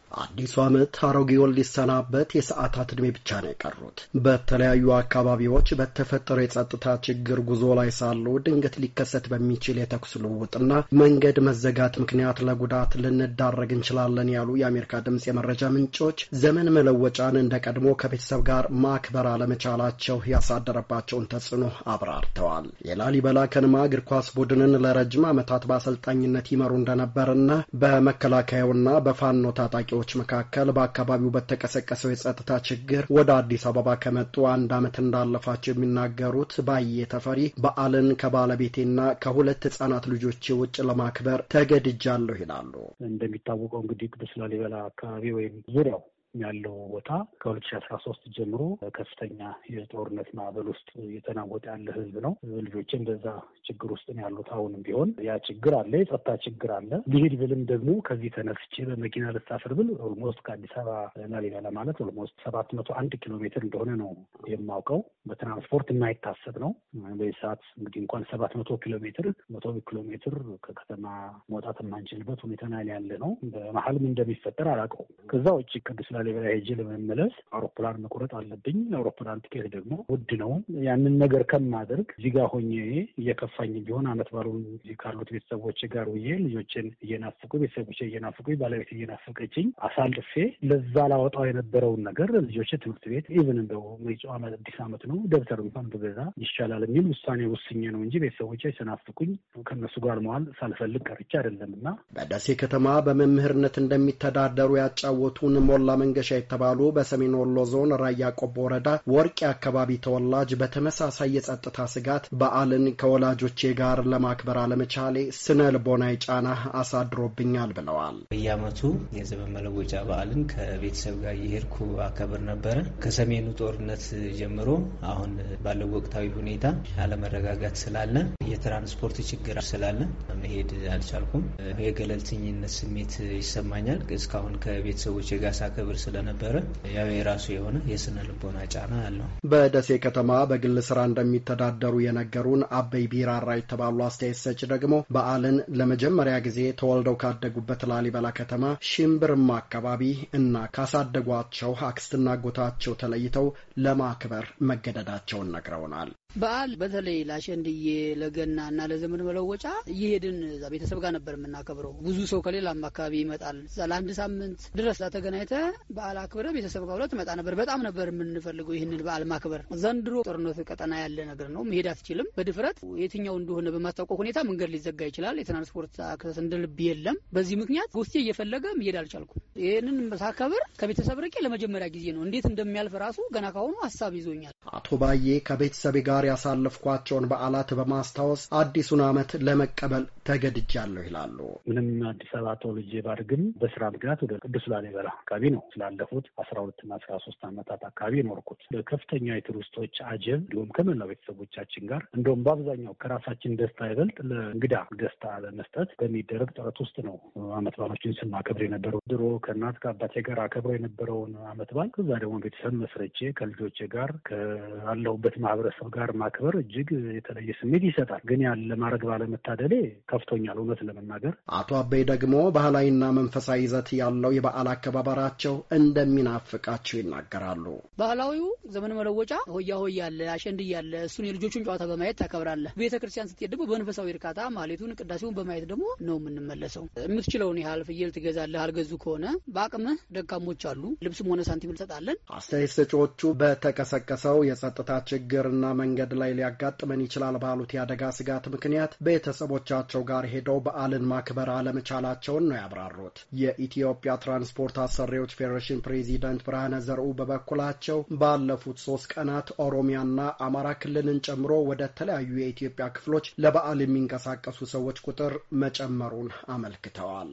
አዲሱ ዓመት አሮጌውን ሊሰናበት የሰዓታት ዕድሜ ብቻ ነው የቀሩት። በተለያዩ አካባቢዎች በተፈጠረው የጸጥታ ችግር ጉዞ ላይ ሳሉ ድንገት ሊከሰት በሚችል የተኩስ ልውውጥና መንገድ መዘጋት ምክንያት ለጉዳት ልንዳረግ እንችላለን ያሉ የአሜሪካ ድምፅ የመረጃ ምንጮች ዘመን መለወጫን እንደ ቀድሞ ከቤተሰብ ጋር ማክበር አለመቻላቸው ያሳደረባቸውን ተጽዕኖ አብራርተዋል። የላሊበላ ከነማ እግር ኳስ ቡድንን ለረጅም ዓመታት በአሰልጣኝነት ይመሩ እንደነበርና በመከላከያውና በፋኖ ታጣቂ ዎች መካከል በአካባቢው በተቀሰቀሰው የጸጥታ ችግር ወደ አዲስ አበባ ከመጡ አንድ ዓመት እንዳለፋቸው የሚናገሩት ባየ ተፈሪ በዓልን ከባለቤቴና ከሁለት ህጻናት ልጆች ውጭ ለማክበር ተገድጃለሁ ይላሉ። እንደሚታወቀው እንግዲህ ቅዱስ ላሊበላ አካባቢ ወይም ዙሪያው ያለው ቦታ ከሁለት ሺ አስራ ሶስት ጀምሮ ከፍተኛ የጦርነት ማዕበል ውስጥ እየተናወጠ ያለ ህዝብ ነው። ልጆችን በዛ ችግር ውስጥ ነው ያሉት። አሁንም ቢሆን ያ ችግር አለ፣ የጸጥታ ችግር አለ። ሊሄድ ብልም ደግሞ ከዚህ ተነስቼ በመኪና ልሳፍር ብል ኦልሞስት ከአዲስ አበባ ላሊበላ ማለት ኦልሞስት ሰባት መቶ አንድ ኪሎ ሜትር እንደሆነ ነው የማውቀው። በትራንስፖርት የማይታሰብ ነው። በዚህ ሰዓት እንግዲህ እንኳን ሰባት መቶ ኪሎ ሜትር መቶ ኪሎ ሜትር ከከተማ መውጣት የማንችልበት ሁኔታ ላይ ያለ ነው። በመሀልም እንደሚፈጠር አላውቀውም። ከዛ ውጭ ቅዱስ ላሊበላ ሄጄ ለመመለስ አውሮፕላን መቁረጥ አለብኝ። አውሮፕላን ትኬት ደግሞ ውድ ነው። ያንን ነገር ከማደርግ እዚህ ጋር ሆኜ እየከፋኝ ቢሆን አመት ባሉን እዚህ ካሉት ቤተሰቦች ጋር ውዬ ልጆችን እየናፍቁ ቤተሰቦች እየናፍቁ ባለቤት እየናፈቀችኝ አሳልፌ ለዛ ላወጣው የነበረውን ነገር ልጆች ትምህርት ቤት ኢቭን እንደው መጪው ዓመት አዲስ ዓመት ነው ደብተር እንኳን ብገዛ ይሻላል የሚል ውሳኔ ውስኜ ነው እንጂ ቤተሰቦች ሲናፍቁኝ ከእነሱ ጋር መዋል ሳልፈልግ ቀርቼ አይደለም እና በደሴ ከተማ በመምህርነት እንደሚተዳደሩ ያጫወቱን ሞላ መንገሻ የተባሉ በሰሜን ወሎ ዞን ራያ ቆቦ ወረዳ ወርቄ አካባቢ ተወላጅ በተመሳሳይ የጸጥታ ስጋት በዓልን ከወላጆቼ ጋር ለማክበር አለመቻሌ ስነ ልቦናዊ ጫና አሳድሮብኛል ብለዋል። በየዓመቱ የዘመን መለወጫ በዓልን ከቤተሰብ ጋር እየሄድኩ አከብር ነበረ። ከሰሜኑ ጦርነት ጀምሮ አሁን ባለው ወቅታዊ ሁኔታ አለመረጋጋት ስላለ የትራንስፖርት ችግር ስላለ መሄድ አልቻልኩም። የገለልተኝነት ስሜት ይሰማኛል። እስካሁን ከቤተሰቦች ጋር ሳከብር ስለነበረ ያው የራሱ የሆነ የስነ ልቦና ጫና አለው። በደሴ ከተማ በግል ስራ እንደሚተዳደሩ የነገሩን አበይ ቢራራ የተባሉ አስተያየት ሰጭ ደግሞ በዓልን ለመጀመሪያ ጊዜ ተወልደው ካደጉበት ላሊበላ ከተማ ሽምብርማ አካባቢ እና ካሳደጓቸው አክስትና አጎታቸው ተለይተው ለማክበር መገደዳቸውን ነግረውናል። በዓል በተለይ ለአሸንድዬ ለገና እና ለዘመን መለወጫ እየሄድን እዛ ቤተሰብ ጋር ነበር የምናከብረው። ብዙ ሰው ከሌላም አካባቢ ይመጣል። እዛ ለአንድ ሳምንት ድረስ ተገናኝተ በዓል አክብረ ቤተሰብ ጋር ሁለት መጣ ነበር። በጣም ነበር የምንፈልገው ይህንን በዓል ማክበር። ዘንድሮ ጦርነት ቀጠና ያለ ነገር ነው። መሄድ አትችልም። በድፍረት የትኛው እንደሆነ በማታውቀው ሁኔታ መንገድ ሊዘጋ ይችላል። የትራንስፖርት አክሰስ እንደ ልብ የለም። በዚህ ምክንያት ውስጤ እየፈለገ መሄድ አልቻልኩም። ይህንን ሳከብር ከቤተሰብ ርቄ ለመጀመሪያ ጊዜ ነው። እንዴት እንደሚያልፍ ራሱ ገና ካሁኑ ሀሳብ ይዞኛል። አቶ ባዬ ከቤተሰቤ ጋር ያሳለፍኳቸውን በዓላት በማስታወስ አዲሱን ዓመት ለመቀበል ተገድጃለሁ ይላሉ። ምንም አዲስ አበባ ተወልጄ ባድግም በስራ ምክንያት ወደ ቅዱስ ላሊበላ አካባቢ ነው ስላለፉት አስራ ሁለትና አስራ ሶስት ዓመታት አካባቢ የኖርኩት በከፍተኛ የቱሪስቶች አጀብ እንዲሁም ከመላው ቤተሰቦቻችን ጋር እንደውም በአብዛኛው ከራሳችን ደስታ ይበልጥ ለእንግዳ ደስታ ለመስጠት በሚደረግ ጥረት ውስጥ ነው ዓመት በዓሎችን ስናከብር የነበረው። ድሮ ከእናት ከአባቴ ጋር አከብረው የነበረውን ዓመት በዓል ከዛ ደግሞ ቤተሰብ መስረቼ ከልጆቼ ጋር ካለሁበት ማህበረሰብ ጋር ማክበር እጅግ የተለየ ስሜት ይሰጣል። ግን ያን ለማድረግ ባለመታደሌ ከፍቶኛል፣ እውነት ለመናገር። አቶ አበይ ደግሞ ባህላዊና መንፈሳዊ ይዘት ያለው የበዓል አከባበራቸው እንደሚናፍቃቸው ይናገራሉ። ባህላዊው ዘመን መለወጫ ሆያ ሆያ አለ፣ አሸንድያ አለ። እሱን የልጆቹን ጨዋታ በማየት ታከብራለህ። ቤተ ክርስቲያን ስትሄድ ደግሞ በመንፈሳዊ እርካታ ማሌቱን፣ ቅዳሴውን በማየት ደግሞ ነው የምንመለሰው። የምትችለውን ያህል ፍየል ትገዛለህ። አልገዙ ከሆነ በአቅምህ ደካሞች አሉ፣ ልብስም ሆነ ሳንቲም እንሰጣለን። አስተያየት ሰጪዎቹ በተቀሰቀሰው የጸጥታ ችግርና መንገድ ላይ ሊያጋጥመን ይችላል ባሉት የአደጋ ስጋት ምክንያት ቤተሰቦቻቸው ጋር ሄደው በዓልን ማክበር አለመቻላቸውን ነው ያብራሩት። የኢትዮጵያ ትራንስፖርት አሰሪዎች ፌዴሬሽን ፕሬዚደንት ብርሃነ ዘርኡ በበኩላቸው ባለፉት ሶስት ቀናት ኦሮሚያና አማራ ክልልን ጨምሮ ወደ ተለያዩ የኢትዮጵያ ክፍሎች ለበዓል የሚንቀሳቀሱ ሰዎች ቁጥር መጨመሩን አመልክተዋል።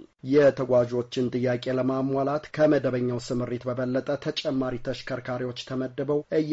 የተጓዦችን ጥያቄ ለማሟላት ከመደበኛው ስምሪት በበለጠ ተጨማሪ ተሽከርካሪዎች ተመድበው እየተንቀሳ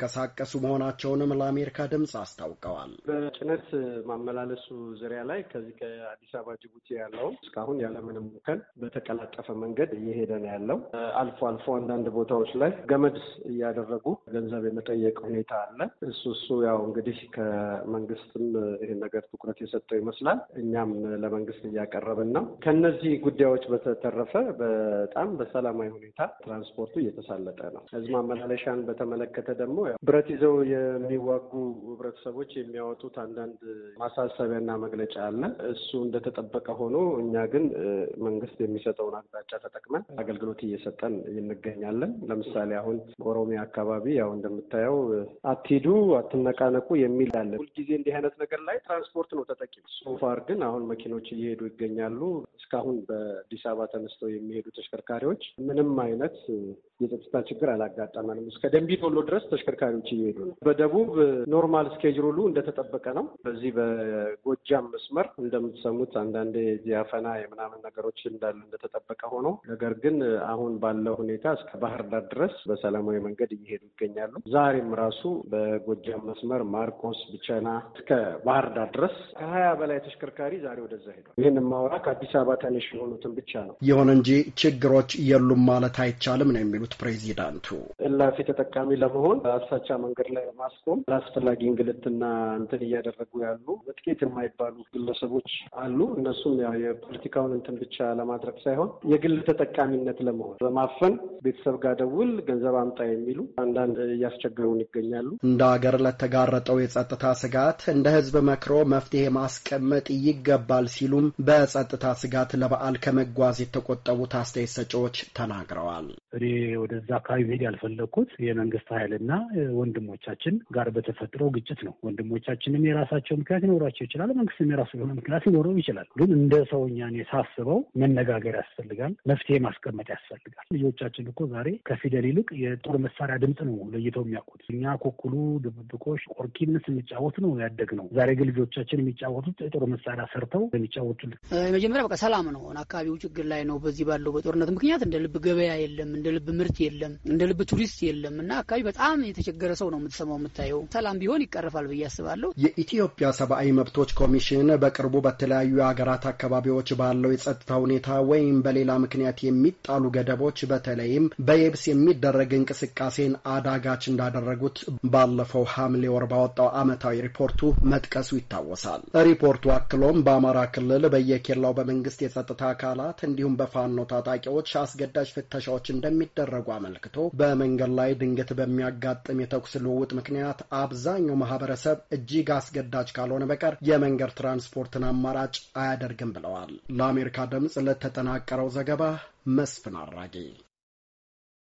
እየተንቀሳቀሱ መሆናቸውንም ለአሜሪካ ድምፅ አስታውቀዋል። በጭነት ማመላለሱ ዙሪያ ላይ ከዚህ ከአዲስ አበባ ጅቡቲ ያለው እስካሁን ያለምንም ሙከል በተቀላጠፈ መንገድ እየሄደ ነው ያለው። አልፎ አልፎ አንዳንድ ቦታዎች ላይ ገመድ እያደረጉ ገንዘብ የመጠየቅ ሁኔታ አለ። እሱ እሱ ያው እንግዲህ ከመንግስትም ይህን ነገር ትኩረት የሰጠው ይመስላል። እኛም ለመንግስት እያቀረብን ነው። ከነዚህ ጉዳዮች በተተረፈ በጣም በሰላማዊ ሁኔታ ትራንስፖርቱ እየተሳለጠ ነው። ህዝብ ማመላለሻን በተመለከተ ደግሞ ብረት ይዘው የሚዋጉ ህብረተሰቦች የሚያወጡት አንዳንድ ማሳሰቢያና መግለጫ አለ። እሱ እንደተጠበቀ ሆኖ እኛ ግን መንግስት የሚሰጠውን አቅጣጫ ተጠቅመን አገልግሎት እየሰጠን እንገኛለን። ለምሳሌ አሁን በኦሮሚያ አካባቢ ያው እንደምታየው አትሂዱ፣ አትነቃነቁ የሚል አለ። ሁልጊዜ እንዲህ አይነት ነገር ላይ ትራንስፖርት ነው ተጠቂ። ሶፋር ግን አሁን መኪኖች እየሄዱ ይገኛሉ። እስካሁን በአዲስ አበባ ተነስተው የሚሄዱ ተሽከርካሪዎች ምንም አይነት የጸጥታ ችግር አላጋጠመንም። እስከ ደንቢ ዶሎ ድረስ ተሽከርካሪዎች እየሄዱ ነው። በደቡብ ኖርማል ስኬጅሩሉ እንደተጠበቀ ነው። በዚህ በጎጃም መስመር እንደምትሰሙት አንዳንዴ ዚያፈና የምናምን ነገሮች እንዳሉ እንደተጠበቀ ሆኖ ነገር ግን አሁን ባለው ሁኔታ እስከ ባህር ዳር ድረስ በሰላማዊ መንገድ እየሄዱ ይገኛሉ። ዛሬም ራሱ በጎጃም መስመር ማርቆስ፣ ብቸና እስከ ባህር ዳር ድረስ ከሀያ በላይ ተሽከርካሪ ዛሬ ወደዛ ሄዷል። ይህን ማውራ ከአዲስ አበባ ተነሽ የሆኑትን ብቻ ነው። ይሁን እንጂ ችግሮች የሉም ማለት አይቻልም ነው የሚሉት ፕሬዚዳንቱ። እላፊ ተጠቃሚ ለመሆን አሳቻ መንገድ ላይ በማስቆም ለአስፈላጊ እንግልትና እንትን እያደረጉ ያሉ ጥቂት የማይባሉ ግለሰቦች አሉ። እነሱም ያው የፖለቲካውን እንትን ብቻ ለማድረግ ሳይሆን የግል ተጠቃሚነት ለመሆን በማፈን ቤተሰብ ጋር ደውል ገንዘብ አምጣ የሚሉ አንዳንድ እያስቸገሩን ይገኛሉ። እንደ ሀገር ለተጋረጠው የጸጥታ ስጋት እንደ ህዝብ መክሮ መፍትሄ ማስቀመጥ ይገባል ሲሉም በጸጥታ ስጋት ለበዓል ከመጓዝ የተቆጠቡት አስተያየት ሰጪዎች ተናግረዋል። እኔ ወደዛ አካባቢ መሄድ ያልፈለግኩት የመንግስት ኃይልና ወንድሞቻችን ጋር በተፈጥሮ ግጭት ነው። ወንድሞቻችንም የራሳቸው ምክንያት ሊኖራቸው ይችላል። መንግስትም የራሱ የሆነ ምክንያት ሊኖረው ይችላል። ግን እንደ ሰውኛ እኔ ሳስበው መነጋገር ያስፈልጋል። መፍትሄ ማስቀመጥ ያስፈልጋል። ልጆቻችን እኮ ዛሬ ከፊደል ይልቅ የጦር መሳሪያ ድምፅ ነው ለይተው የሚያውቁት። እኛ ኮኩሉ፣ ድብብቆሽ፣ ቆርኪን ስንጫወት ነው ያደግ ነው። ዛሬ ግን ልጆቻችን የሚጫወቱት የጦር መሳሪያ ሰርተው የሚጫወቱት የመጀመሪያ በቃ ሰላም ነው። አካባቢው ችግር ላይ ነው። በዚህ ባለው በጦርነት ምክንያት እንደ ልብ ገበያ የለም፣ እንደ ልብ ምርት የለም፣ እንደ ልብ ቱሪስት የለም እና አካባቢ በጣም የተቸገረ ሰው ነው የምትሰማው የምታየው። ሰላም ቢሆን ይቀርፋል ብዬ አስባለሁ። የኢትዮጵያ ሰብአዊ መብቶች ኮሚሽን በቅርቡ በተለያዩ የሀገራት አካባቢዎች ባለው የጸጥታ ሁኔታ ወይም በሌላ ምክንያት የሚጣሉ ገደቦች በተለይም በየብስ የሚደረግ እንቅስቃሴን አዳጋች እንዳደረጉት ባለፈው ሐምሌ ወር ባወጣው ዓመታዊ ሪፖርቱ መጥቀሱ ይታወሳል። ሪፖርቱ አክሎም በአማራ ክልል በየኬላው በመንግስት የጸጥታ አካላት እንዲሁም በፋኖ ታጣቂዎች አስገዳጅ ፍተሻዎች እንደሚደረጉ አመልክቶ በመንገድ ላይ ድንገት በሚያጋጥም የተኩስ ልውውጥ ምክንያት አብዛኛው ማህበረሰብ እጅግ አስገዳጅ ካልሆነ በቀር የመንገድ ትራንስፖርትን አማራጭ አያደርግም ብለዋል። ለአሜሪካ ድምፅ ለተጠናቀረው ዘገባ መስፍን አራጌ